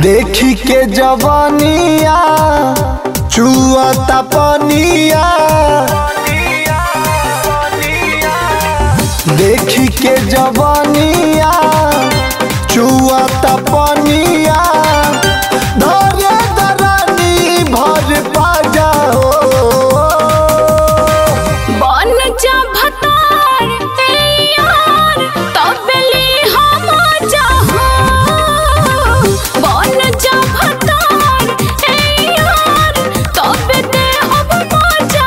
देखी के जवानिया चुआता पनिया देखी के जवानिया चुआता पनिया धरे दरानी भर पाजा हो बन जा भतार ए यार तबली हम जहाँ बन जा भतार ए यार तब दे हम मजा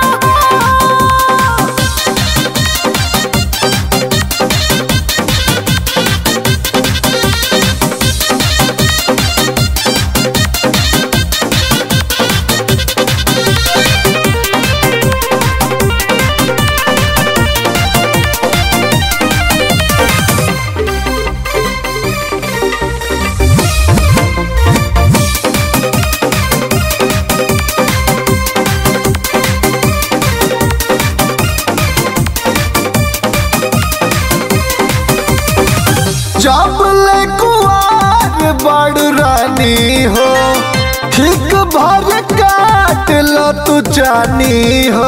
जब ले कुआर बड़ रानी हो ठीक भर काट लो तू जानी हो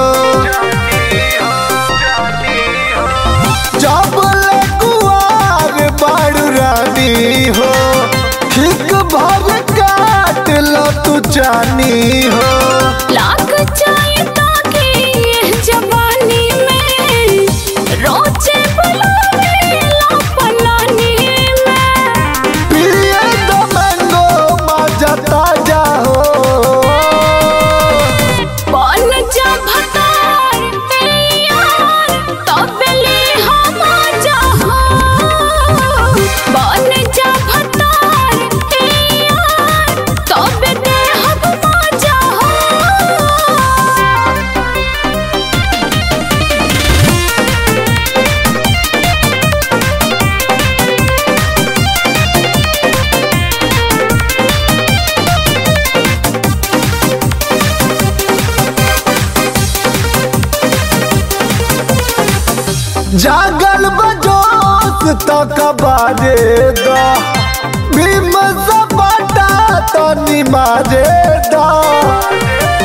जब ले कुआर बड़ रानी हो ठीक भर काट लो तू जानी हो लाग जाए ताकि ये जवानी में रोजे बुलावे लापनानी में पिए दो मैंगो मजा ताजा हो बन जा भतार ए यार तबली हम जहाँ बन जा भतार ए यार तब दे हम मजा जागल बजोस तक बाजे दा भीम सपाटा तो निमाजे दा